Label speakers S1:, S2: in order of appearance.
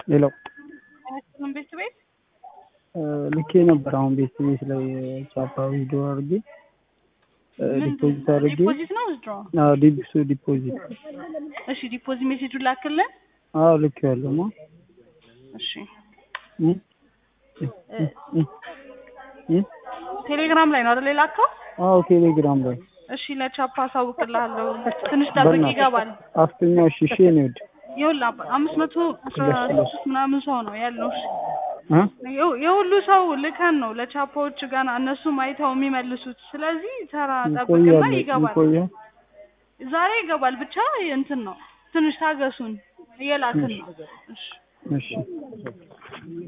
S1: ሌላው
S2: አይመስልም ቤት ቤት
S1: ልኬ ነበር። አሁን ቤት ቤት ላይ ቻፓ ቪዲዮ አድርጌ ዲፖዚት አድርጌ
S2: ዲፖዚት ነው ውዝድሮ
S1: አዎ ዲፕሱ ዲፖዚት
S2: እሺ ዲፖዚት ሜሴጁን ላክልን
S1: አዎ ልክ ያለው ማ
S2: እሺ
S1: እ እ እ
S2: ቴሌግራም ላይ ነው አይደል የላከው
S1: አዎ ቴሌግራም ላይ
S2: እሺ ለቻፓ አሳውቅልሃለሁ ትንሽ ጠብቅ ይገባል
S1: አስተኛው እሺ እሺ ነው ወድ
S2: ይኸውልህ አባ አምስት መቶ አስራ ሶስት ምናምን ሰው ነው ያለው እሺ
S1: እ
S2: የው- የሁሉ ሰው ልከን ነው ለቻፓዎች ጋር እነሱም አይተው የሚመልሱት ስለዚህ ተራ ጠብቅና
S1: ይቆያል
S2: ይገባል
S1: ይቆያል
S2: ዛሬ ይገባል ብቻ እንትን ነው ትንሽ ታገሱን እየላክን ነው እሺ
S1: እሺ